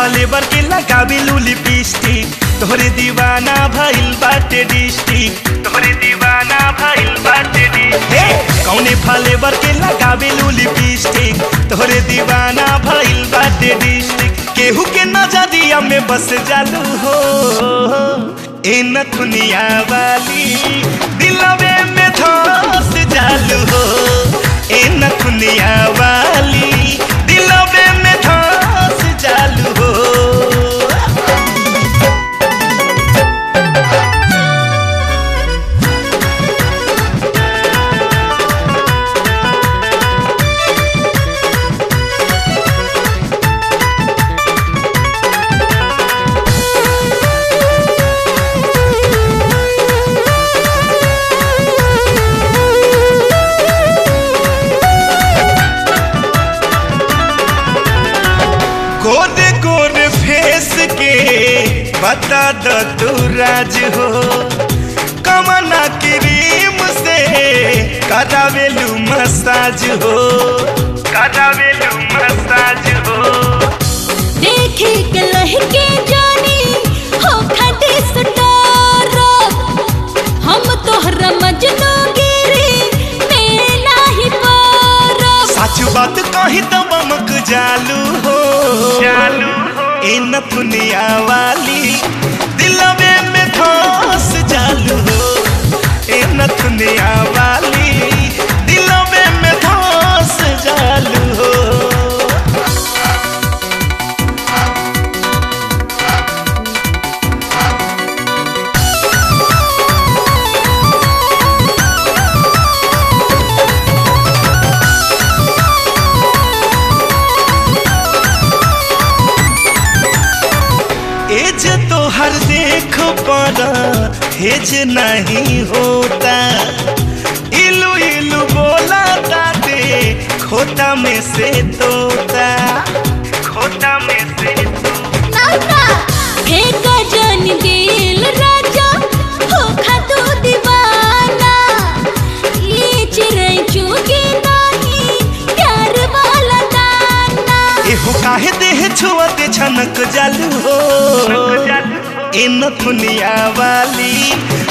flavour के लगावे लू लिपस्टिक तोहरे दीवाना भइल बाटे डिस्ट्रिक्ट तोहरे दीवाना भइल बाटे डिस्ट्रिक्ट कौने फलेवर के लगावे लू लिपस्टिक तोहरे दीवाना भइल बाटे डिस्ट्रिक्ट केहू के नजरिया में बस जालू हो ए नथुनिया वाली दिलवे में धस जालू हो ए नथुनिया वाली दिलवे में धस जालू हो गोरे गोरे फेस के बता द तू राज हो कमना क्रीम से करावेलू मसाज हो करावेलू मसाज हो देखे के लहके जानी हो खटे सटारा हम तोहरा मजनू गिरी में नाही पारा सच बात कही तो बमक जालू हो जालू ए नथुनिया वाली दिलवे में धस जालू हो ए नथुनिया वाली दिलवे में धस जालू हो एज तो हर देख पर हेज नहीं होता इलू इलू बोला ताते खोता में से तोता खोता में से तोता हे गजन दिल राजा हो खातू दीवाना ये चिड़ै चुगी नाही प्यार वाला दाना एहो काहे देह छुअते छनक जालू हो ए नथुनिया वाली